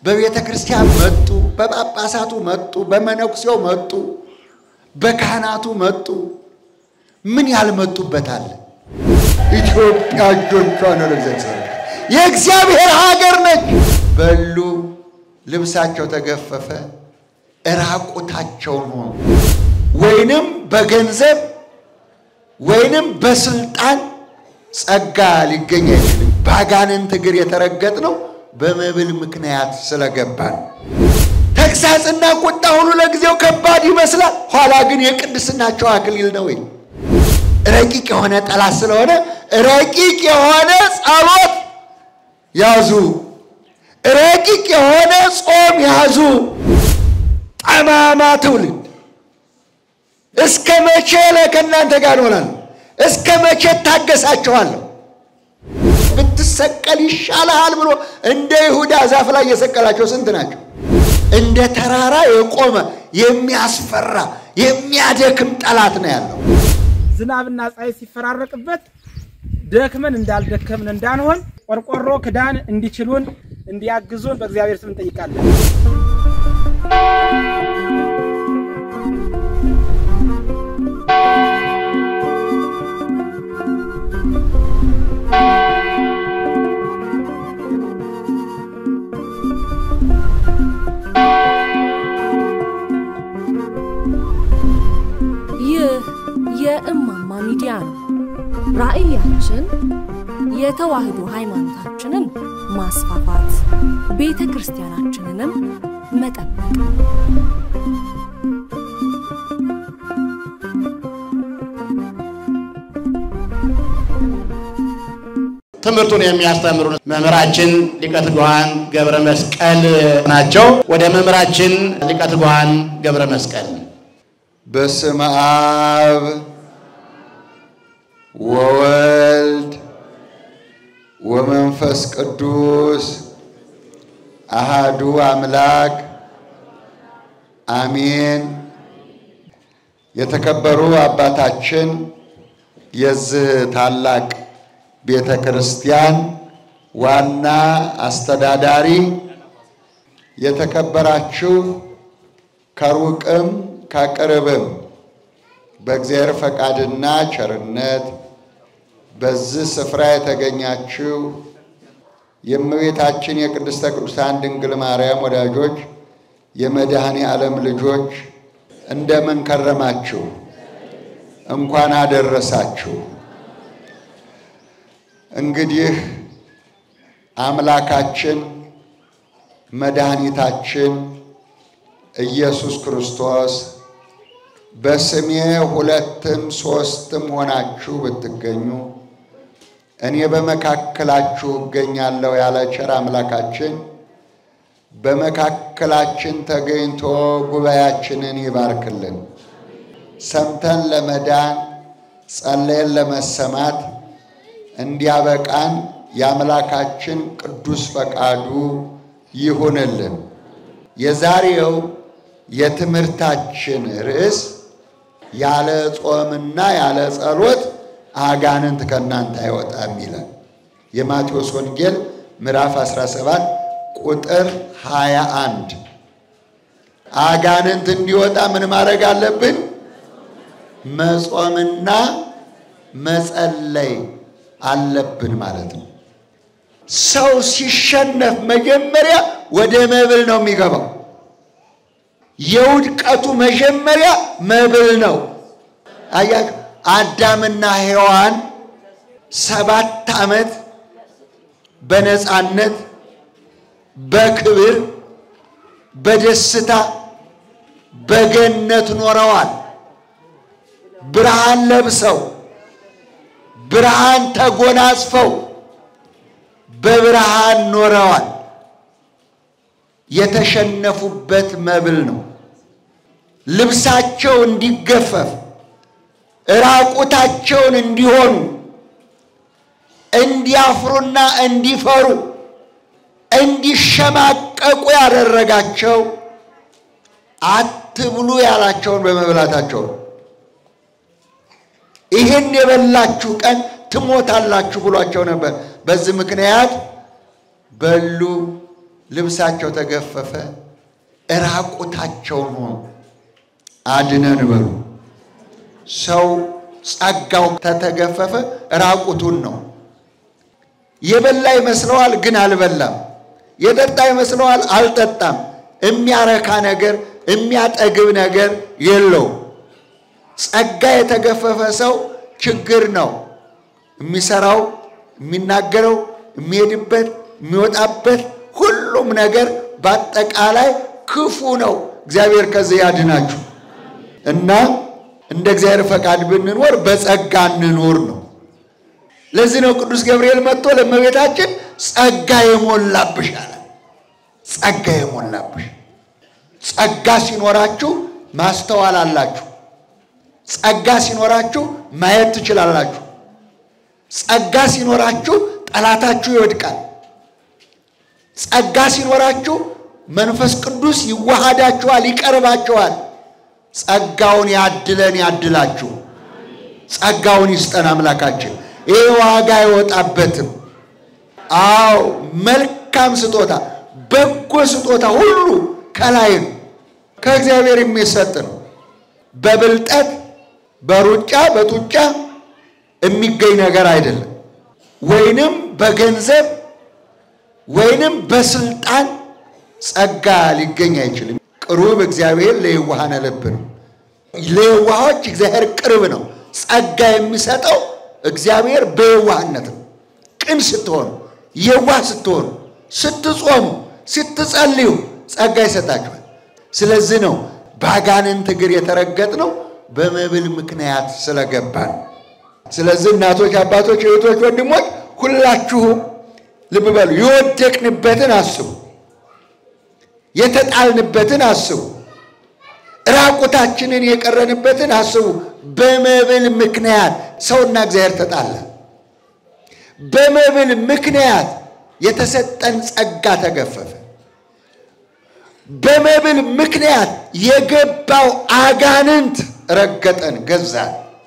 በቤተ ክርስቲያን መጡ፣ በጳጳሳቱ መጡ፣ በመነኩሴው መጡ፣ በካህናቱ መጡ። ምን ያልመጡበታል? ኢትዮጵያ እጆቿን ወደ እግዚአብሔር የእግዚአብሔር ሀገር ነች። በሉ፣ ልብሳቸው ተገፈፈ፣ እራቁታቸውን ሆኑ። ወይንም በገንዘብ ወይንም በስልጣን ጸጋ ሊገኝ አይችልም። በአጋንንት እግር የተረገጥ ነው በመብል ምክንያት ስለገባን። ተግሳጽና ቁጣ ሁሉ ለጊዜው ከባድ ይመስላል፣ ኋላ ግን የቅድስናቸው አክሊል ነው። ወይ ረቂቅ የሆነ ጠላት ስለሆነ ረቂቅ የሆነ ጸሎት ያዙ፣ ረቂቅ የሆነ ጾም ያዙ። ጠማማ ትውልድ እስከ መቼ ከእናንተ ጋር እሆናለሁ? እስከ መቼ ታገሳችኋለሁ? ብትሰቀል ይሻልሃል ብሎ እንደ ይሁዳ ዛፍ ላይ የሰቀላቸው ስንት ናቸው? እንደ ተራራ የቆመ የሚያስፈራ የሚያደክም ጠላት ነው ያለው። ዝናብና ፀሐይ ሲፈራረቅበት ደክመን እንዳልደከምን እንዳንሆን ቆርቆሮ ክዳን እንዲችሉን እንዲያግዙን በእግዚአብሔር ስም እንጠይቃለን። ይህ የእማማ ሚዲያ ነው። ራዕያችን የተዋህዶ ሃይማኖታችንን ማስፋፋት፣ ቤተ ክርስቲያናችንንም መጠበቅ ትምህርቱን የሚያስተምሩ መምህራችን ሊቀ ትጉሃን ገብረ መስቀል ናቸው። ወደ መምህራችን ሊቀ ትጉሃን ገብረ መስቀል። በስመ አብ ወወልድ ወመንፈስ ቅዱስ አሃዱ አምላክ አሜን። የተከበሩ አባታችን የዚህ ታላቅ ቤተ ክርስቲያን ዋና አስተዳዳሪ፣ የተከበራችሁ ከሩቅም ከቅርብም በእግዚአብሔር ፈቃድና ቸርነት በዚህ ስፍራ የተገኛችሁ የእመቤታችን የቅድስተ ቅዱሳን ድንግል ማርያም ወዳጆች፣ የመድኃኔ ዓለም ልጆች እንደምን ከረማችሁ? እንኳን አደረሳችሁ። እንግዲህ አምላካችን መድኃኒታችን ኢየሱስ ክርስቶስ በስሜ ሁለትም ሦስትም ሆናችሁ ብትገኙ እኔ በመካከላችሁ እገኛለሁ ያለ ቸር አምላካችን በመካከላችን ተገኝቶ ጉባኤያችንን ይባርክልን። ሰምተን ለመዳን ጸለየን ለመሰማት እንዲያበቃን የአምላካችን ቅዱስ ፈቃዱ ይሁንልን። የዛሬው የትምህርታችን ርዕስ ያለ ጾምና ያለ ጸሎት አጋንንት ከእናንተ አይወጣም ይላል። የማቴዎስ ወንጌል ምዕራፍ 17 ቁጥር 21። አጋንንት እንዲወጣ ምን ማድረግ አለብን? መጾምና መጸለይ አለብን ማለት ነው። ሰው ሲሸነፍ መጀመሪያ ወደ መብል ነው የሚገባው። የውድቀቱ መጀመሪያ መብል ነው። አያችሁ፣ አዳምና ሔዋን ሰባት ዓመት በነፃነት በክብር በደስታ በገነት ኖረዋል። ብርሃን ለብሰው ብርሃን ተጎናጽፈው በብርሃን ኖረዋል። የተሸነፉበት መብል ነው። ልብሳቸው እንዲገፈፍ ራቁታቸውን እንዲሆኑ እንዲያፍሩና እንዲፈሩ እንዲሸማቀቁ ያደረጋቸው አትብሉ ያላቸውን በመብላታቸው ነው። ይህን የበላችሁ ቀን ትሞታላችሁ ብሏቸው ነበር። በዚህ ምክንያት በሉ፣ ልብሳቸው ተገፈፈ፣ እራቁታቸውን ሆኑ። አድነን በሉ። ሰው ጸጋው ተተገፈፈ ራቁቱን ነው። የበላ ይመስለዋል፣ ግን አልበላም። የጠጣ ይመስለዋል፣ አልጠጣም። የሚያረካ ነገር የሚያጠግብ ነገር የለው። ጸጋ የተገፈፈ ሰው ችግር ነው። የሚሰራው፣ የሚናገረው፣ የሚሄድበት፣ የሚወጣበት ሁሉም ነገር በአጠቃላይ ክፉ ነው። እግዚአብሔር ከዚህ ያድናችሁ እና እንደ እግዚአብሔር ፈቃድ ብንኖር በጸጋ እንኖር ነው። ለዚህ ነው ቅዱስ ገብርኤል መጥቶ ለእመቤታችን ጸጋ የሞላብሽ አለ። ጸጋ የሞላብሽ። ጸጋ ሲኖራችሁ ማስተዋል አላችሁ። ጸጋ ሲኖራችሁ ማየት ትችላላችሁ። ጸጋ ሲኖራችሁ ጠላታችሁ ይወድቃል። ጸጋ ሲኖራችሁ መንፈስ ቅዱስ ይዋሃዳችኋል፣ ይቀርባችኋል። ጸጋውን ያድለን ያድላችሁ። ጸጋውን ይስጠን አምላካችን። ይህ ዋጋ አይወጣበትም። አዎ መልካም ስጦታ፣ በጎ ስጦታ ሁሉ ከላይ ነው፣ ከእግዚአብሔር የሚሰጥ ነው። በብልጠት በሩጫ በጡጫ የሚገኝ ነገር አይደለም። ወይንም በገንዘብ ወይንም በስልጣን ጸጋ ሊገኝ አይችልም። ቅሩብ እግዚአብሔር ለየዋሃነ ልብ ነው። ለየዋሆች እግዚአብሔር ቅርብ ነው። ጸጋ የሚሰጠው እግዚአብሔር በየዋህነት ነው። ቅን ስትሆኑ፣ የዋህ ስትሆኑ፣ ስትጾሙ፣ ስትጸልዩ ጸጋ ይሰጣችኋል። ስለዚህ ነው በአጋንንት እግር የተረገጥነው በመብል ምክንያት ስለገባ ነው። ስለዚህ እናቶች፣ አባቶች፣ እህቶች፣ ወንድሞች ሁላችሁም ልብ በሉ። የወደቅንበትን አስቡ። የተጣልንበትን አስቡ። ራቁታችንን የቀረንበትን አስቡ። በመብል ምክንያት ሰውና እግዚአብሔር ተጣላ። በመብል ምክንያት የተሰጠን ጸጋ ተገፈፈ። በመብል ምክንያት የገባው አጋንንት ረገጠን፣ ገዛን፣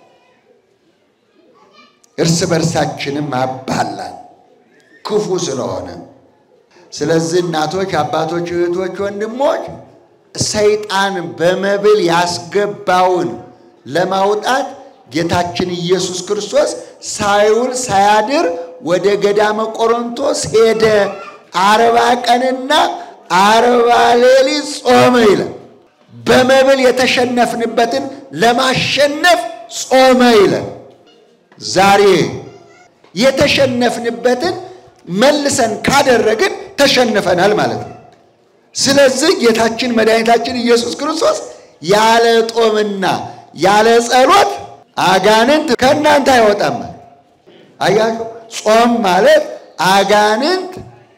እርስ በርሳችንም አባላን ክፉ ስለሆነ ስለዚህ እናቶች፣ አባቶች፣ እህቶች፣ ወንድሞች ሰይጣን በመብል ያስገባውን ለማውጣት ጌታችን ኢየሱስ ክርስቶስ ሳይውል ሳያድር ወደ ገዳመ ቆሮንቶስ ሄደ። አርባ ቀንና አርባ ሌሊት ጾመ ይላል። በመብል የተሸነፍንበትን ለማሸነፍ ጾመ ይላል። ዛሬ የተሸነፍንበትን መልሰን ካደረግን ተሸንፈናል ማለት ነው። ስለዚህ ጌታችን መድኃኒታችን ኢየሱስ ክርስቶስ ያለ ጦምና ያለ ጸሎት አጋንንት ከእናንተ አይወጣም። አያችሁ፣ ጾም ማለት አጋንንት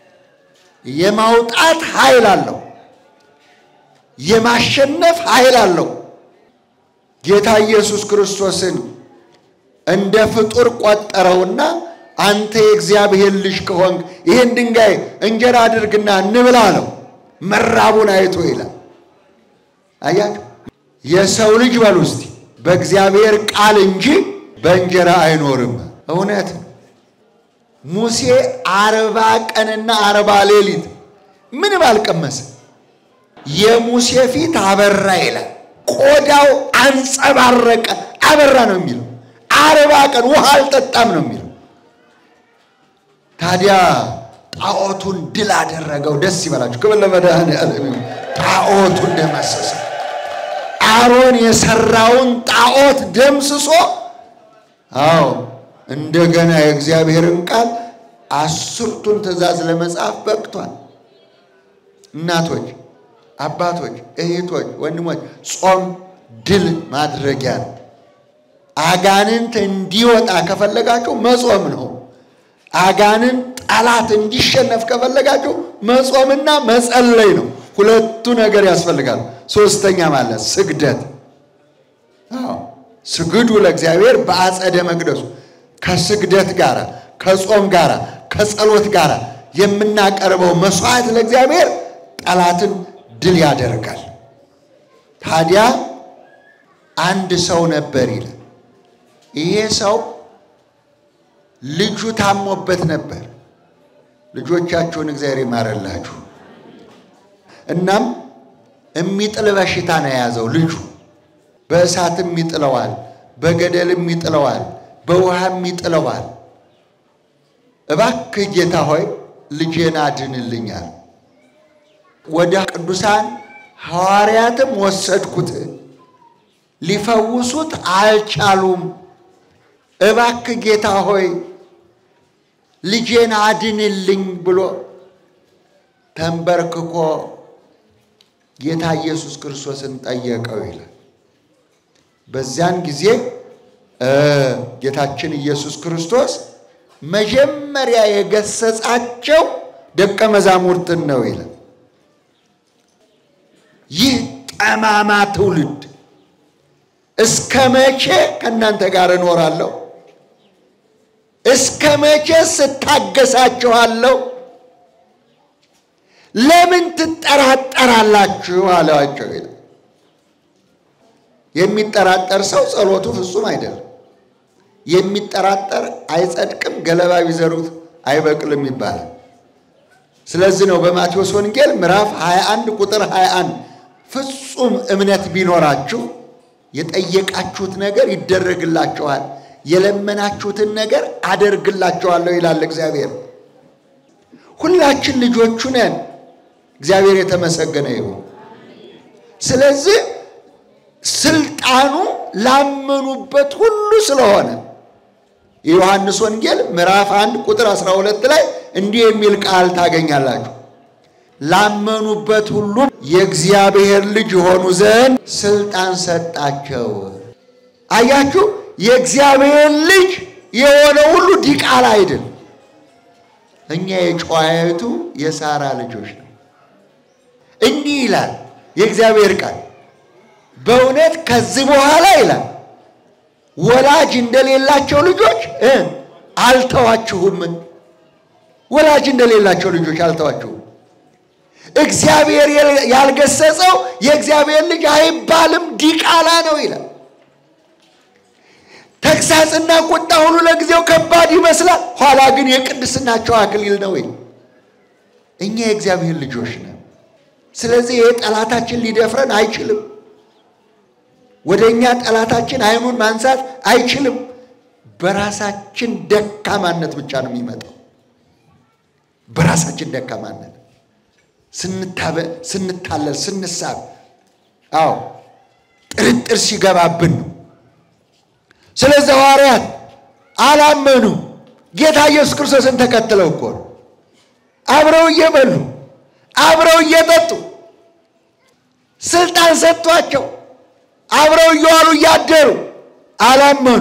የማውጣት ኃይል አለው፣ የማሸነፍ ኃይል አለው። ጌታ ኢየሱስ ክርስቶስን እንደ ፍጡር ቆጠረውና አንተ የእግዚአብሔር ልጅ ከሆንክ ይህን ድንጋይ እንጀራ አድርግና እንብላ አለው። መራቡን አይቶ ይላል። አያችሁ የሰው ልጅ በሉ እስቲ በእግዚአብሔር ቃል እንጂ በእንጀራ አይኖርም። እውነት ሙሴ አርባ ቀንና አርባ ሌሊት ምንም አልቀመሰ። የሙሴ ፊት አበራ ይላል። ቆዳው አንጸባረቀ፣ አበራ ነው የሚለው። አርባ ቀን ውሃ አልጠጣም ነው የሚለው። ታዲያ ጣዖቱን ድል አደረገው። ደስ ይበላችሁ። ክብር ለመድኃኔዓለም። ጣዖቱን ደመሰሰ። አሮን የሰራውን ጣዖት ደምስሶ፣ አዎ እንደገና የእግዚአብሔርን ቃል አስርቱን ትእዛዝ ለመጻፍ በቅቷል። እናቶች፣ አባቶች፣ እህቶች፣ ወንድሞች ጾም ድል ማድረጊያ ነው። አጋንንት እንዲወጣ ከፈለጋችሁ መጾም ነው። አጋንንት ጠላት እንዲሸነፍ ከፈለጋችሁ መጾምና መጸለይ ነው። ሁለቱ ነገር ያስፈልጋል። ሶስተኛ ማለት ስግደት። አዎ ስግዱ ለእግዚአብሔር በአጸደ መቅደሱ። ከስግደት ጋር ከጾም ጋር ከጸሎት ጋር የምናቀርበው መስዋዕት ለእግዚአብሔር ጠላትን ድል ያደርጋል። ታዲያ አንድ ሰው ነበር ይላል። ይሄ ሰው ልጁ ታሞበት ነበር። ልጆቻችሁን እግዚአብሔር ይማረላችሁ። እናም የሚጥል በሽታ ነው የያዘው ልጁ። በእሳትም ይጥለዋል፣ በገደልም ይጥለዋል፣ በውሃም ይጥለዋል። እባክህ ጌታ ሆይ ልጄን አድንልኛል። ወደ ቅዱሳን ሐዋርያትም ወሰድኩት፣ ሊፈውሱት አልቻሉም። እባክህ ጌታ ሆይ ልጄን አድንልኝ ብሎ ተንበርክኮ ጌታ ኢየሱስ ክርስቶስን ጠየቀው ይላል። በዚያን ጊዜ ጌታችን ኢየሱስ ክርስቶስ መጀመሪያ የገሰጻቸው ደቀ መዛሙርትን ነው ይላል። ይህ ጠማማ ትውልድ እስከ መቼ ከእናንተ ጋር እኖራለሁ? እስከ መቼ ስታገሳችኋለሁ? ለምን ትጠራጠራላችሁ? አለዋቸው ይላል። የሚጠራጠር ሰው ጸሎቱ ፍጹም አይደለም። የሚጠራጠር አይጸድቅም፣ ገለባ ቢዘሩት አይበቅልም ይባላል። ስለዚህ ነው በማቴዎስ ወንጌል ምዕራፍ 21 ቁጥር 21 ፍጹም እምነት ቢኖራችሁ የጠየቃችሁት ነገር ይደረግላችኋል፣ የለመናችሁትን ነገር አደርግላችኋለሁ ይላል እግዚአብሔር። ሁላችን ልጆቹ ነን። እግዚአብሔር የተመሰገነ ይሁን። ስለዚህ ስልጣኑ ላመኑበት ሁሉ ስለሆነ የዮሐንስ ወንጌል ምዕራፍ 1 ቁጥር 12 ላይ እንዲህ የሚል ቃል ታገኛላችሁ። ላመኑበት ሁሉ የእግዚአብሔር ልጅ የሆኑ ዘንድ ስልጣን ሰጣቸው። አያችሁ፣ የእግዚአብሔር ልጅ የሆነ ሁሉ ዲቃላ አይደል። እኛ የጨዋይቱ የሳራ ልጆች ነው። እንዲህ ይላል የእግዚአብሔር ቃል በእውነት ከዚህ በኋላ ይላል ወላጅ እንደሌላቸው ልጆች እ አልተዋችሁም። ወላጅ እንደሌላቸው ልጆች አልተዋችሁም። እግዚአብሔር ያልገሰጸው የእግዚአብሔር ልጅ አይባልም፣ ዲቃላ ነው ይላል። ተግሳጽና ቁጣ ሁሉ ለጊዜው ከባድ ይመስላል፣ ኋላ ግን የቅድስናቸው አክሊል ነው ይል እኛ የእግዚአብሔር ልጆች ነን። ስለዚህ ይህ ጠላታችን ሊደፍረን አይችልም። ወደ እኛ ጠላታችን አይኑን ማንሳት አይችልም። በራሳችን ደካማነት ብቻ ነው የሚመጣው። በራሳችን ደካማነት ስንታለል፣ ስንሳብ፣ አዎ ጥርጥር ሲገባብን ነው። ስለዚህ ሐዋርያት አላመኑ። ጌታ ኢየሱስ ክርስቶስን ተከትለው እኮ ነው አብረው እየበሉ አብረው እየጠጡ ስልጣን ሰጥቷቸው አብረው እየዋሉ እያደሩ አላመኑ።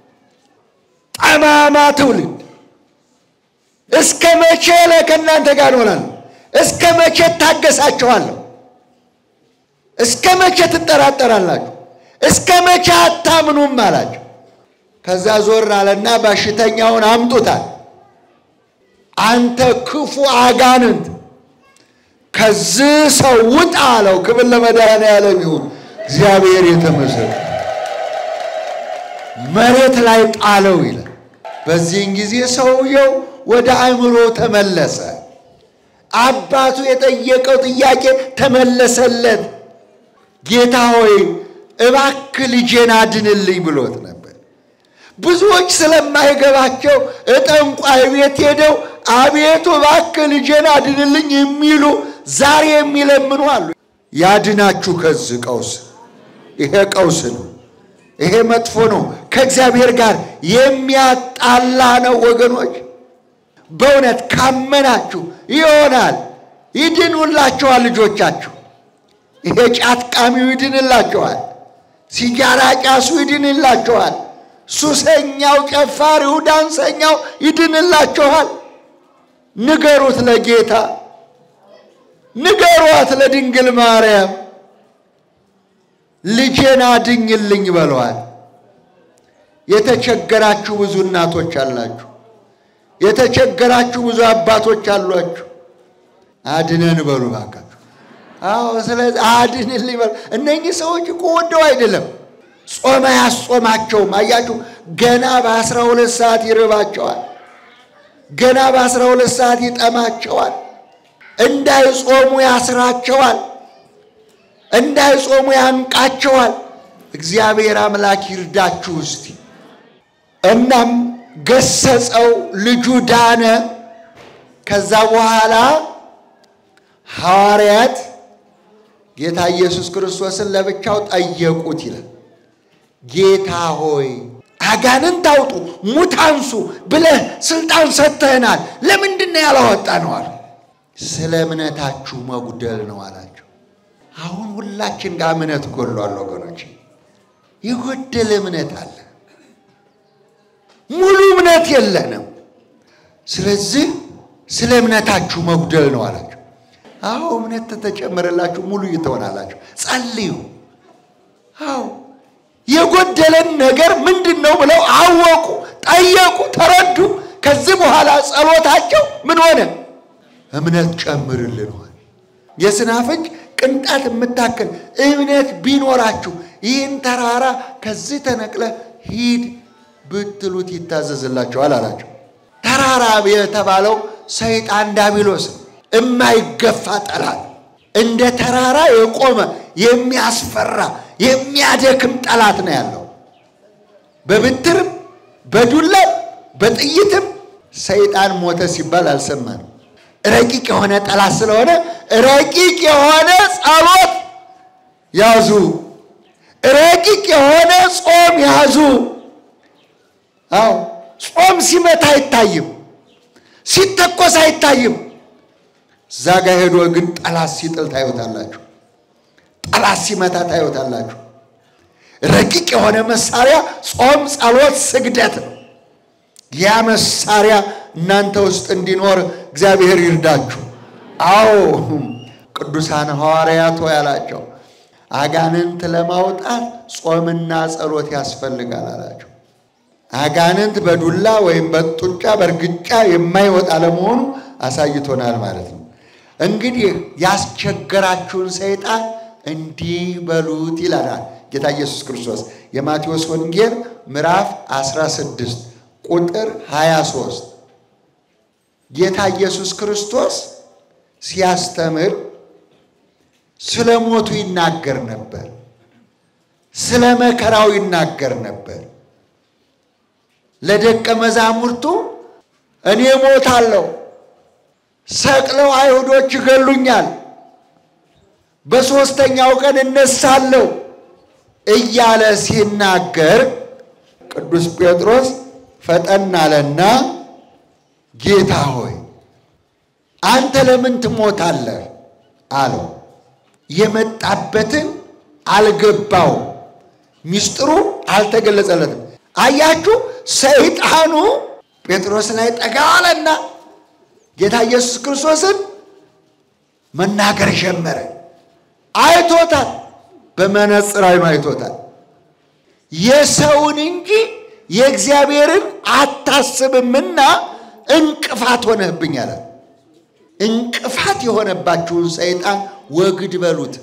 ጠማማ ትውልድ እስከ መቼ ላይ ከእናንተ ጋር እሆናለሁ? እስከ መቼ እታገሳችኋለሁ? እስከ መቼ ትጠራጠራላችሁ? እስከ መቼ አታምኑም አላቸው። ከዛ ዞር አለና በሽተኛውን አምጡታል። አንተ ክፉ አጋንንት ከዚህ ሰው ውጣ አለው። ክብር ለመድኃኔዓለም ይሁን። እግዚአብሔር የተመሰገነ መሬት ላይ ጣለው ይላል። በዚህን ጊዜ ሰውየው ወደ አእምሮ ተመለሰ። አባቱ የጠየቀው ጥያቄ ተመለሰለት። ጌታ ሆይ እባክህ ልጄን አድንልኝ ብሎት ነበር። ብዙዎች ስለማይገባቸው እጠንቋይ ቤት ሄደው አቤቱ እባክህ ልጄን አድንልኝ የሚሉ ዛሬ የሚለምኑ አሉ። ያድናችሁ ከዚህ ቀውስ። ይሄ ቀውስ ነው። ይሄ መጥፎ ነው። ከእግዚአብሔር ጋር የሚያጣላ ነው ወገኖች። በእውነት ካመናችሁ ይሆናል። ይድኑላችኋል ልጆቻችሁ። ይሄ ጫት ቃሚው ይድንላችኋል። ሲጃራ ጫሱ ይድንላችኋል። ሱሰኛው፣ ጨፋሪው፣ ዳንሰኛው ይድንላችኋል። ንገሩት ለጌታ ንገሯት ለድንግል ማርያም ልጄን አድኝልኝ በለዋል። የተቸገራችሁ ብዙ እናቶች አላችሁ። የተቸገራችሁ ብዙ አባቶች አሏችሁ። አድነን በሉ እባካችሁ። አዎ፣ ስለዚህ አድንልኝ በሉ። እነኚህ ሰዎች እኮ ወደው አይደለም፣ ጾመ ያስጾማቸውም። አያችሁ፣ ገና በአስራ ሁለት ሰዓት ይርባቸዋል። ገና በአስራ ሁለት ሰዓት ይጠማቸዋል። እንዳይጾሙ ያስራቸዋል፣ እንዳይጾሙ ያንቃቸዋል። እግዚአብሔር አምላክ ይርዳችሁ እስቲ። እናም ገሰጸው፣ ልጁ ዳነ። ከዛ በኋላ ሐዋርያት ጌታ ኢየሱስ ክርስቶስን ለብቻው ጠየቁት ይላል። ጌታ ሆይ አጋንንት አውጡ፣ ሙት አንሱ ብለህ ስልጣን ሰጥተህናል፣ ለምንድን ነው ያላወጣ ነው አሉ። ስለ እምነታችሁ መጉደል ነው አላቸው። አሁን ሁላችን ጋር እምነት ጎሏል ወገኖች፣ የጎደለ እምነት አለ። ሙሉ እምነት የለንም። ስለዚህ ስለ እምነታችሁ መጉደል ነው አላቸው። አዎ እምነት ተጨመረላችሁ ሙሉ እየተሆናላችሁ ጸልዩ። አዎ የጎደለን ነገር ምንድን ነው ብለው አወቁ፣ ጠየቁ፣ ተረዱ። ከዚህ በኋላ ጸሎታቸው ምን ሆነ? እምነት ጨምርልን ሆነ። የስናፍጭ ቅንጣት የምታክል እምነት ቢኖራችሁ ይህን ተራራ ከዚህ ተነቅለ ሂድ ብትሉት ይታዘዝላችኋል አላቸው። ተራራ የተባለው ሰይጣን ዳቢሎስ ነው። የማይገፋ ጠላት እንደ ተራራ የቆመ የሚያስፈራ የሚያደክም ጠላት ነው ያለው። በብትርም በዱላም በጥይትም ሰይጣን ሞተ ሲባል አልሰማንም። ረቂቅ የሆነ ጠላት ስለሆነ ረቂቅ የሆነ ጸሎት ያዙ፣ ረቂቅ የሆነ ጾም ያዙ። አዎ ጾም ሲመታ አይታይም፣ ሲተኮስ አይታይም። እዛ ጋ ሄዶ ግን ጠላት ሲጥል ታዩታላችሁ። ጠላት ሲመታ ታዩታላችሁ። ረቂቅ የሆነ መሳሪያ ጾም፣ ጸሎት፣ ስግደት ነው። ያ መሳሪያ እናንተ ውስጥ እንዲኖር እግዚአብሔር ይርዳችሁ። አዎ ቅዱሳን ሐዋርያት ሆይ አላቸው፣ አጋንንት ለማውጣት ጾምና ጸሎት ያስፈልጋል አላቸው። አጋንንት በዱላ ወይም በጡጫ በእርግጫ የማይወጣ ለመሆኑ አሳይቶናል ማለት ነው። እንግዲህ ያስቸገራችሁን ሰይጣን እንዲህ በሉት ይላል ጌታ ኢየሱስ ክርስቶስ የማቴዎስ ወንጌል ምዕራፍ 16 ቁጥር 23 ጌታ ኢየሱስ ክርስቶስ ሲያስተምር ስለ ሞቱ ይናገር ነበር። ስለ መከራው ይናገር ነበር። ለደቀ መዛሙርቱ እኔ ሞታለሁ፣ ሰቅለው አይሁዶች ይገሉኛል፣ በሦስተኛው ቀን እነሳለሁ እያለ ሲናገር ቅዱስ ጴጥሮስ ፈጠን አለና ጌታ ሆይ አንተ ለምን ትሞታለህ? አለው። የመጣበትን አልገባው፣ ሚስጥሩ አልተገለጸለትም። አያችሁ፣ ሰይጣኑ ጴጥሮስ ላይ ጠጋ አለና ጌታ ኢየሱስ ክርስቶስን መናገር ጀመረ። አይቶታል፣ በመነጽር አይኑ አይቶታል። የሰውን እንጂ የእግዚአብሔርን አታስብምና እንቅፋት ሆነህብኝ አለ። እንቅፋት የሆነባችሁን ሰይጣን ወግድ በሉት።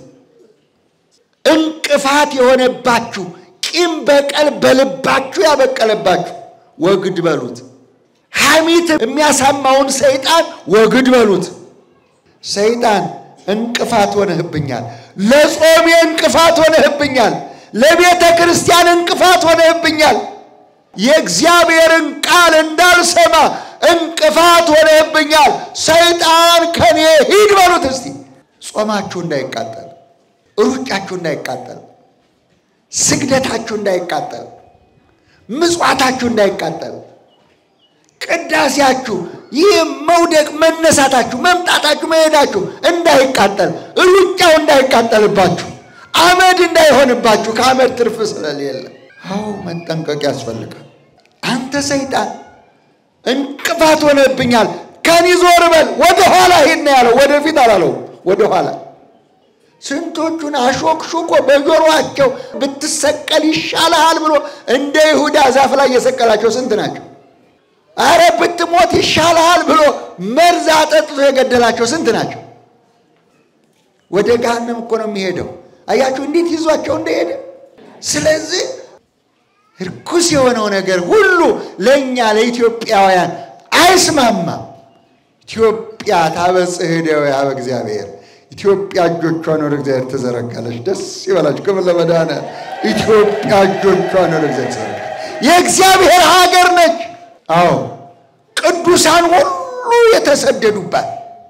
እንቅፋት የሆነባችሁ ቂም በቀል በልባችሁ ያበቀለባችሁ ወግድ በሉት። ሐሚት የሚያሳማውን ሰይጣን ወግድ በሉት። ሰይጣን እንቅፋት ሆነህብኛል፣ ለጾሜ እንቅፋት ሆነህብኛል፣ ለቤተ ክርስቲያን እንቅፋት ሆነህብኛል፣ የእግዚአብሔርን ቃል እንዳልሰማ እንቅፋት ሆነህብኛል። ሰይጣን ከኔ ሂድ በሉት። እስቲ ጾማችሁ እንዳይቃጠል፣ ሩጫችሁ እንዳይቃጠል፣ ስግደታችሁ እንዳይቃጠል፣ ምጽዋታችሁ እንዳይቃጠል፣ ቅዳሴያችሁ፣ ይህ መውደቅ መነሳታችሁ፣ መምጣታችሁ፣ መሄዳችሁ እንዳይቃጠል፣ ሩጫው እንዳይቃጠልባችሁ፣ አመድ እንዳይሆንባችሁ ከአመድ ትርፍ ስለሌለ አዎ መጠንቀቅ ያስፈልጋል። አንተ ሰይጣን እንቅፋት ሆነብኛል፣ ከኔ ዞር በል፣ ወደ ኋላ ሂድ ነው ያለው። ወደፊት አላለው፣ ወደ ኋላ። ስንቶቹን አሾክሹኮ በጆሮአቸው ብትሰቀል ይሻልሃል ብሎ እንደ ይሁዳ ዛፍ ላይ የሰቀላቸው ስንት ናቸው? አረ ብትሞት ይሻልሃል ብሎ መርዝ አጠጥቶ የገደላቸው ስንት ናቸው? ወደ ገሃነም እኮ ነው የሚሄደው። አያችሁ እንዴት ይዟቸው እንደሄደ። ስለዚህ ርኩስ የሆነው ነገር ሁሉ ለእኛ ለኢትዮጵያውያን አይስማማም። ኢትዮጵያ ታበጽሕ እደዊሃ በእግዚአብሔር ኢትዮጵያ እጆቿን ወደ እግዚአብሔር ትዘረጋለች። ደስ ይበላችሁ። ክብር ለመድኃኒዓለም። ኢትዮጵያ እጆቿን ወደ እግዚአብሔር ትዘረጋለች። የእግዚአብሔር ሀገር ነች። አዎ ቅዱሳን ሁሉ የተሰደዱባት።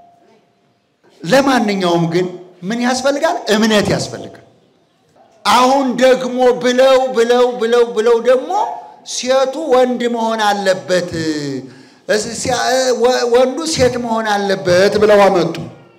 ለማንኛውም ግን ምን ያስፈልጋል? እምነት ያስፈልጋል። አሁን ደግሞ ብለው ብለው ብለው ብለው ደግሞ ሴቱ ወንድ መሆን አለበት፣ ወንዱ ሴት መሆን አለበት ብለው አመጡ።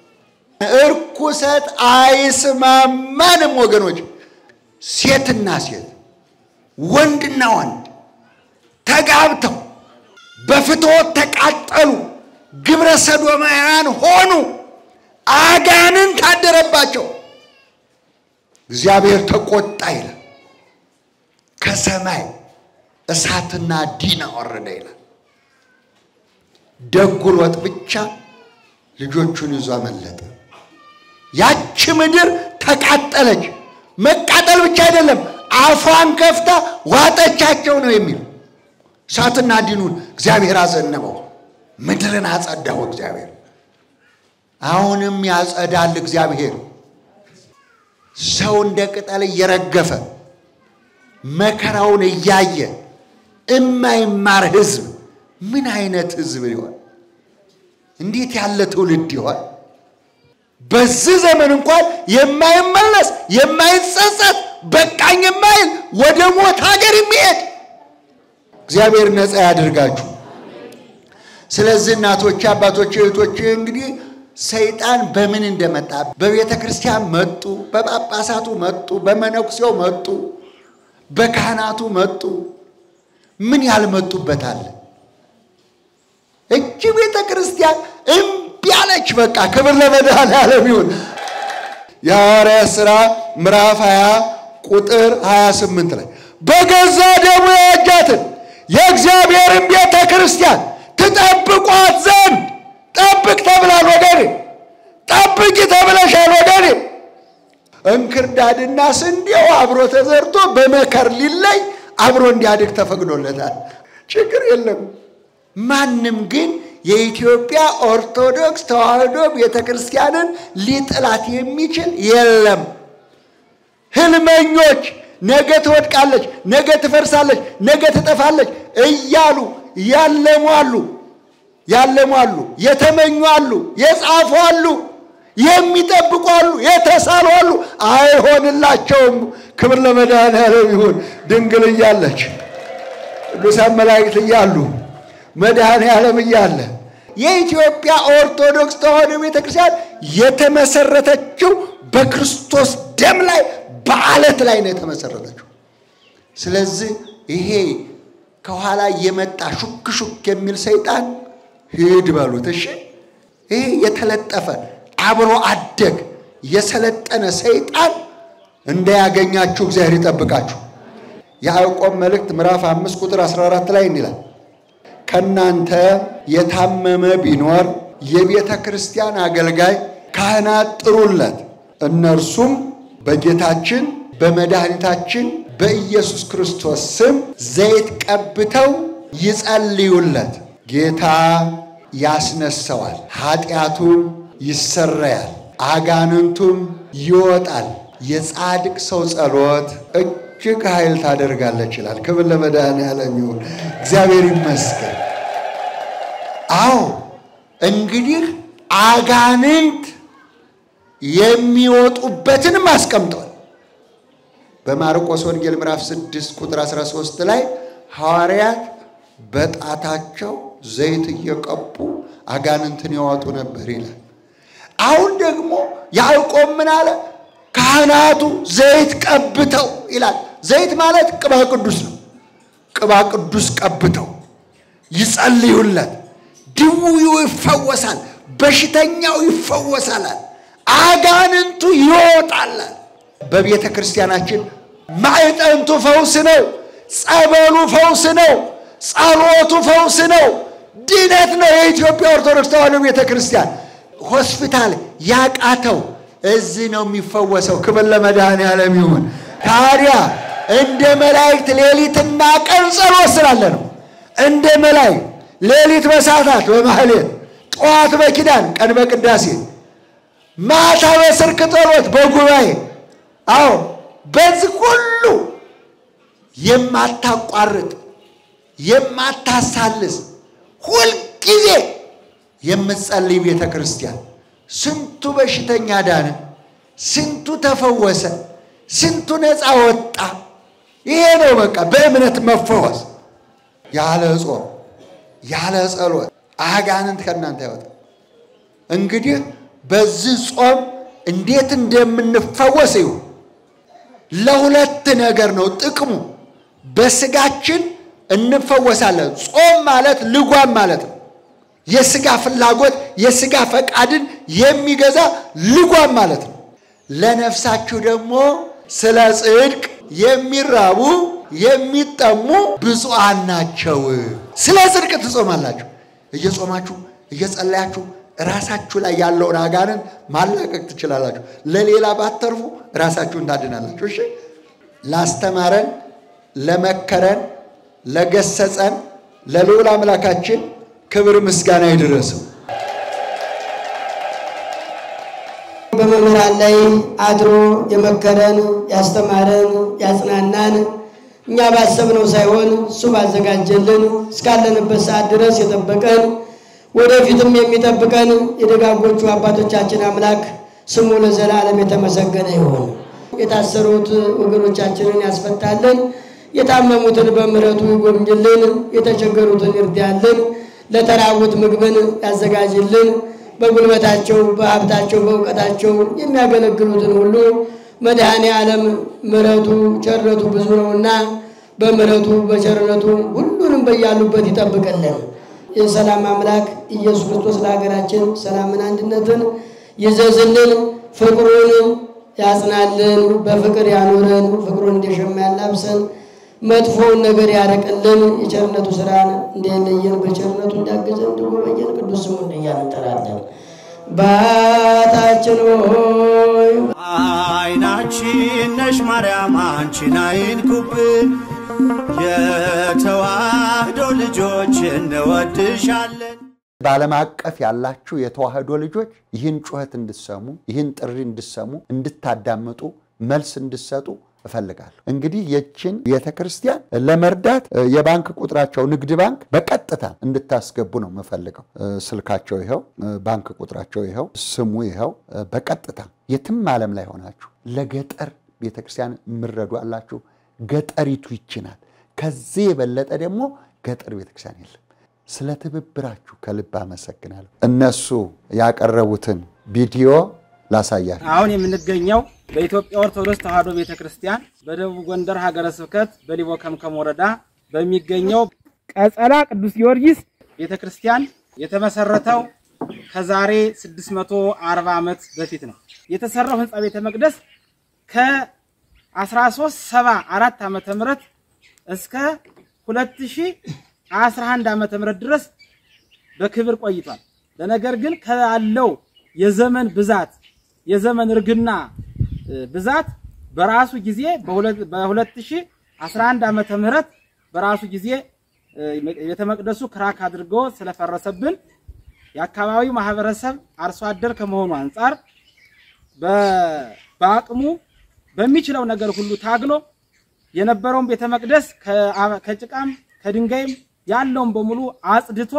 እርኩሰት አይስማማንም ወገኖች። ሴትና ሴት ወንድና ወንድ ተጋብተው በፍትወት ተቃጠሉ፣ ግብረ ሰዶማውያን ሆኑ፣ አጋንንት አደረባቸው። እግዚአብሔር ተቆጣ ይላል። ከሰማይ እሳትና ዲን ወረደ ይላል። ደጉ ሎጥ ብቻ ልጆቹን ይዞ አመለጠ። ያቺ ምድር ተቃጠለች። መቃጠል ብቻ አይደለም፣ አፏን ከፍታ ዋጠቻቸው ነው የሚል እሳትና ዲኑን እግዚአብሔር አዘነበው። ምድርን አጸዳው እግዚአብሔር። አሁንም ያጸዳል እግዚአብሔር። ሰው እንደ ቅጠል እየረገፈ መከራውን እያየ እማይማር ሕዝብ ምን አይነት ሕዝብ ይሆን? እንዴት ያለ ትውልድ ይሆን? በዚህ ዘመን እንኳን የማይመለስ የማይጸጸት በቃኝ የማይል ወደ ሞት ሀገር የሚሄድ እግዚአብሔር ነፃ ያድርጋችሁ። ስለዚህ እናቶቼ፣ አባቶቼ፣ እህቶቼ እንግዲህ ሰይጣን በምን እንደመጣ በቤተ ክርስቲያን መጡ፣ በጳጳሳቱ መጡ፣ በመነኩሴው መጡ፣ በካህናቱ መጡ። ምን ያልመጡበት አለ? እጅ ቤተ ክርስቲያን እምቢ አለች። በቃ ክብር ለመድኃኔዓለም ይሁን። የሐዋርያት ሥራ ምዕራፍ 20 ቁጥር 28 ላይ በገዛ ደሙ የዋጃትን የእግዚአብሔርን ቤተ ክርስቲያን ትጠብቋት ዘንድ ጠብቅ ተብላል ወገኔ፣ ጠብቂ ተብለሻል ወገኔ። እንክርዳድና ስንዴው አብሮ ተዘርቶ በመከር ሊለይ አብሮ እንዲያድግ ተፈቅዶለታል። ችግር የለም። ማንም ግን የኢትዮጵያ ኦርቶዶክስ ተዋሕዶ ቤተ ክርስቲያንን ሊጥላት የሚችል የለም። ህልመኞች ነገ ትወድቃለች፣ ነገ ትፈርሳለች፣ ነገ ትጠፋለች እያሉ ያለሙ አሉ ያለሙ አሉ፣ የተመኙ አሉ፣ የጻፉ አሉ፣ የሚጠብቁ አሉ፣ የተሳሉ አሉ። አይሆንላቸውም። ክብር ለመድኃኔዓለም ይሁን። ድንግል እያለች ቅዱሳን መላእክት እያሉ መድኃኔዓለም እያለ የኢትዮጵያ ኦርቶዶክስ ተዋሕዶ ቤተክርስቲያን የተመሰረተችው በክርስቶስ ደም ላይ በዓለት ላይ ነው የተመሰረተችው። ስለዚህ ይሄ ከኋላ የመጣ ሹክ ሹክ የሚል ሰይጣን ሂድ በሉት። እሺ፣ ይሄ የተለጠፈ አብሮ አደግ የሰለጠነ ሰይጣን እንዳያገኛችሁ እግዚአብሔር ይጠብቃችሁ። የያዕቆብ መልእክት ምዕራፍ አምስት ቁጥር 14 ላይ እንዲላል ከእናንተ የታመመ ቢኖር የቤተ ክርስቲያን አገልጋይ ካህናት ጥሩለት፣ እነርሱም በጌታችን በመድኃኒታችን በኢየሱስ ክርስቶስ ስም ዘይት ቀብተው ይጸልዩለት። ጌታ ያስነሳዋል፣ ኃጢአቱም ይሰረያል፣ አጋንንቱም ይወጣል። የጻድቅ ሰው ጸሎት እጅግ ኃይል ታደርጋለች ይላል። ክብር ለመድኃኔዓለም ይሁን፣ እግዚአብሔር ይመስገን። አዎ እንግዲህ አጋንንት የሚወጡበትንም አስቀምጧል። በማርቆስ ወንጌል ምዕራፍ 6 ቁጥር 13 ላይ ሐዋርያት በጣታቸው ዘይት እየቀቡ አጋንንትን ያወጡ ነበር ይላል። አሁን ደግሞ ያዕቆብ ምን አለ? ካህናቱ ዘይት ቀብተው ይላል። ዘይት ማለት ቅባ ቅዱስ ነው። ቅባ ቅዱስ ቀብተው ይጸልዩለት፣ ድውዩ ይፈወሳል፣ በሽተኛው ይፈወሳላል፣ አጋንንቱ ይወጣላል። በቤተ ክርስቲያናችን ማዕጠንቱ ፈውስ ነው። ጸበሉ ፈውስ ነው። ጸሎቱ ፈውስ ነው። ድነት ነው። የኢትዮጵያ ኦርቶዶክስ ተዋሕዶ ቤተ ክርስቲያን ሆስፒታል ያቃተው እዚህ ነው የሚፈወሰው። ክብር ለመድኃኔዓለም ይሁን። ታዲያ እንደ መላእክት ሌሊትና ቀን ጸሎት ስላለ ነው። እንደ መላእክት ሌሊት በሰዓታት በማህሌት ጠዋት በኪዳን ቀን በቅዳሴ ማታ በስርክ ጸሎት በጉባኤ አዎ በዚህ ሁሉ የማታቋርጥ የማታሳልስ ሁልጊዜ የምትጸልይ ቤተ ክርስቲያን ስንቱ በሽተኛ ዳነ፣ ስንቱ ተፈወሰ፣ ስንቱ ነፃ ወጣ። ይሄ ነው በቃ በእምነት መፈወስ። ያለ ጾም ያለ ጸሎት አጋንንት ከእናንተ ያወጣ። እንግዲህ በዚህ ጾም እንዴት እንደምንፈወስ ይሁ ለሁለት ነገር ነው ጥቅሙ። በስጋችን እንፈወሳለን። ጾም ማለት ልጓም ማለት ነው። የስጋ ፍላጎት የስጋ ፈቃድን የሚገዛ ልጓም ማለት ነው። ለነፍሳችሁ ደግሞ ስለ ጽድቅ የሚራቡ የሚጠሙ ብፁዓን ናቸው። ስለ ጽድቅ ትጾማላችሁ። እየጾማችሁ እየጸለያችሁ ራሳችሁ ላይ ያለውን አጋንን ማላቀቅ ትችላላችሁ። ለሌላ ባተርፉ ራሳችሁን ታድናላችሁ። እሺ፣ ላስተማረን፣ ለመከረን፣ ለገሰጸን ለልዑል አምላካችን ክብር ምስጋና ይድረሰው። በመምህራን ላይ አድሮ የመከረን ያስተማረን ያጽናናን እኛ ባሰብነው ሳይሆን እሱ ባዘጋጀልን እስካለንበት ሰዓት ድረስ የጠበቀን ወደፊትም የሚጠብቀን የደጋጎቹ አባቶቻችን አምላክ ስሙ ለዘላለም የተመሰገነ ይሁን። የታሰሩት ወገኖቻችንን ያስፈታልን፣ የታመሙትን በምሕረቱ ይጎብኝልን፣ የተቸገሩትን ይርዳልን፣ ለተራቡት ምግብን ያዘጋጅልን። በጉልበታቸው በሀብታቸው በእውቀታቸው የሚያገለግሉትን ሁሉ መድኃኔ ዓለም ምሕረቱ ቸርነቱ ብዙ ነውና በምሕረቱ በቸርነቱ ሁሉንም በያሉበት ይጠብቅልን። የሰላም አምላክ ኢየሱስ ክርስቶስ ለሀገራችን ሰላምን፣ አንድነትን ይዘዝልን፣ ፍቅሩን ያጽናልን፣ በፍቅር ያኑረን፣ ፍቅሩን እንደሸማ ያላብሰን፣ መጥፎውን ነገር ያረቅልን፣ የቸርነቱ ስራን እንደለየን በቸርነቱ እንዳገዘን እንዲጎበኘን ቅዱስ ስሙን እያልን እንጠራለን። አባታችን ሆይ አይናችን ነሽ ማርያም አንቺን አይንኩብን፣ የተዋህዶ ልጆች እንወድሻለን። በዓለም አቀፍ ያላችሁ የተዋህዶ ልጆች ይህን ጩኸት እንድሰሙ ይህን ጥሪ እንድሰሙ እንድታዳምጡ መልስ እንድሰጡ እፈልጋለሁ። እንግዲህ የችን ቤተ ክርስቲያን ለመርዳት የባንክ ቁጥራቸው ንግድ ባንክ በቀጥታ እንድታስገቡ ነው የምፈልገው። ስልካቸው ይኸው፣ ባንክ ቁጥራቸው ይኸው፣ ስሙ ይኸው። በቀጥታ የትም ዓለም ላይ ሆናችሁ ለገጠር ቤተ ክርስቲያን የምረዱ አላችሁ። ገጠሪቱ ይችናል። ከዚህ የበለጠ ደግሞ ገጠር ቤተ ክርስቲያን የለም። ስለ ትብብራችሁ ከልብ አመሰግናለሁ። እነሱ ያቀረቡትን ቪዲዮ ላሳያችሁ። አሁን የምንገኘው በኢትዮጵያ ኦርቶዶክስ ተዋሕዶ ቤተ ክርስቲያን በደቡብ ጎንደር ሀገረ ስብከት በሊቦ ከምከም ወረዳ በሚገኘው ቀጸላ ቅዱስ ጊዮርጊስ ቤተ ክርስቲያን የተመሰረተው ከዛሬ 640 ዓመት በፊት ነው። የተሰራው ህንፃ ቤተ መቅደስ ከ1374 ዓመተ ምህረት እስከ 2011 ዓመተ ምህረት ድረስ በክብር ቆይቷል። ለነገር ግን ካለው የዘመን ብዛት የዘመን እርግና ብዛት በራሱ ጊዜ በ2011 ዓመተ ምህረት በራሱ ጊዜ ቤተ መቅደሱ ክራክ አድርጎ ስለፈረሰብን የአካባቢው ማህበረሰብ አርሶ አደር ከመሆኑ አንጻር በአቅሙ በሚችለው ነገር ሁሉ ታግሎ የነበረውን ቤተ መቅደስ ከጭቃም ከድንጋይም ያለውን በሙሉ አጽድቶ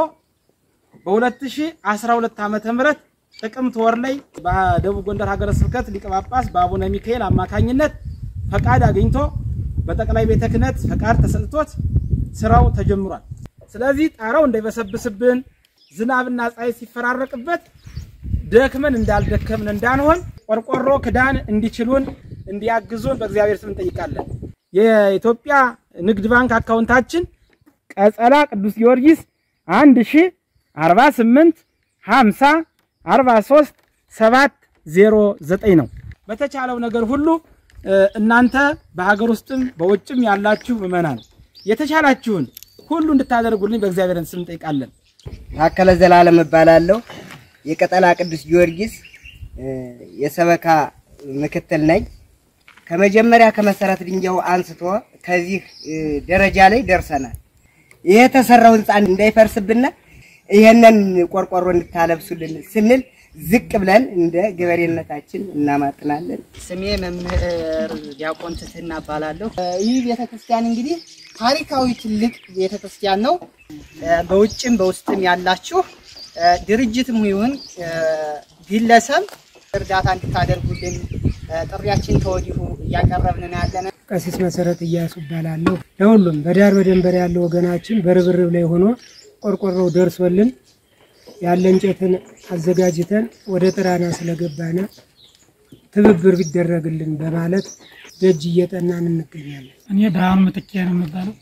በ2012 ዓመተ ምህረት ጥቅምት ወር ላይ በደቡብ ጎንደር ሀገረ ስብከት ሊቀ ጳጳስ በአቡነ ሚካኤል አማካኝነት ፈቃድ አግኝቶ በጠቅላይ ቤተ ክህነት ፈቃድ ተሰጥቶት ስራው ተጀምሯል። ስለዚህ ጣራው እንዳይበሰብስብን ዝናብና ፀሐይ ሲፈራረቅበት ደክመን እንዳልደከምን እንዳንሆን ቆርቆሮ ክዳን እንዲችሉን እንዲያግዙን በእግዚአብሔር ስም እንጠይቃለን። የኢትዮጵያ ንግድ ባንክ አካውንታችን ቀጸላ ቅዱስ ጊዮርጊስ አንድ ሺ አርባ ስምንት ሀምሳ አርባ ሶስት ሰባት ዜሮ ዘጠኝ ነው። በተቻለው ነገር ሁሉ እናንተ በሀገር ውስጥም በውጭም ያላችሁ ምዕመናን የተቻላችሁን ሁሉ እንድታደርጉልኝ በእግዚአብሔር ስም እንጠይቃለን። ታከለ ዘላለም እባላለሁ። የቀጠላ ቅዱስ ጊዮርጊስ የሰበካ ምክትል ነኝ። ከመጀመሪያ ከመሰረት ድንጋዩ አንስቶ ከዚህ ደረጃ ላይ ደርሰናል። ይሄ የተሰራው ህንፃ እንዳይፈርስብን ይሄንን ቆርቆሮ እንድታለብሱልን ስንል ዝቅ ብለን እንደ ገበሬነታችን እናማጥናለን። ስሜ መምህር ዲያቆን ትህትና እባላለሁ። ይህ ቤተክርስቲያን እንግዲህ ታሪካዊ ትልቅ ቤተክርስቲያን ነው። በውጭም በውስጥም ያላችሁ ድርጅትም ይሁን ግለሰብ እርዳታ እንድታደርጉልን ጥሪያችን ከወዲሁ እያቀረብን ነው ያለን። ቀሲስ መሰረት እያሱ እባላለሁ። ለሁሉም በዳር በደንበር ያለው ወገናችን በርብርብ ላይ ሆኖ ቆርቆሮው ደርሶልን ያለ እንጨትን አዘጋጅተን ወደ ጥራና ስለገባነ ትብብር ቢደረግልን በማለት ደጅ እየጠናን እንገኛለን። እኔ ብርሃኑ ምትኬ ነው የሚባለው።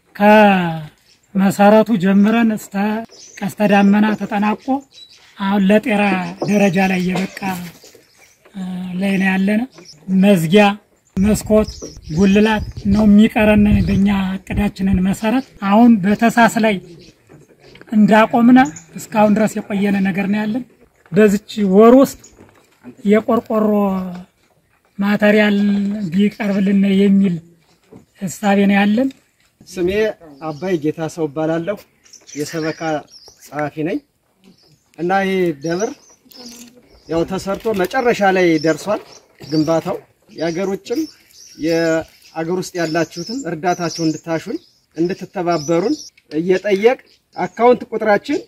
ከመሰረቱ ጀምረን እስከ ቀስተ ዳመና ተጠናቆ አሁን ለጤራ ደረጃ ላይ የበቃ ላይ ነው ያለነ። መዝጊያ፣ መስኮት፣ ጉልላት ነው የሚቀረን በእኛ እቅዳችንን መሰረት አሁን በተሳስ ላይ እንዳቆምነ እስካሁን ድረስ የቆየነ ነገር ነው ያለን። በዚች ወር ውስጥ የቆርቆሮ ማተሪያል ቢቀርብልን የሚል እሳቤ ነው ያለን። ስሜ አባይ ጌታ ሰው እባላለሁ። የሰበካ ጸሐፊ ነኝ እና ይህ ደብር ያው ተሰርቶ መጨረሻ ላይ ደርሷል ግንባታው። የአገር ውጭም የአገር ውስጥ ያላችሁትም እርዳታችሁን እንድታሹን እንድትተባበሩን እየጠየቅ አካውንት ቁጥራችን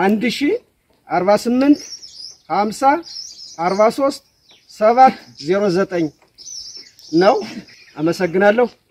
1048 50 43 709 ነው። አመሰግናለሁ።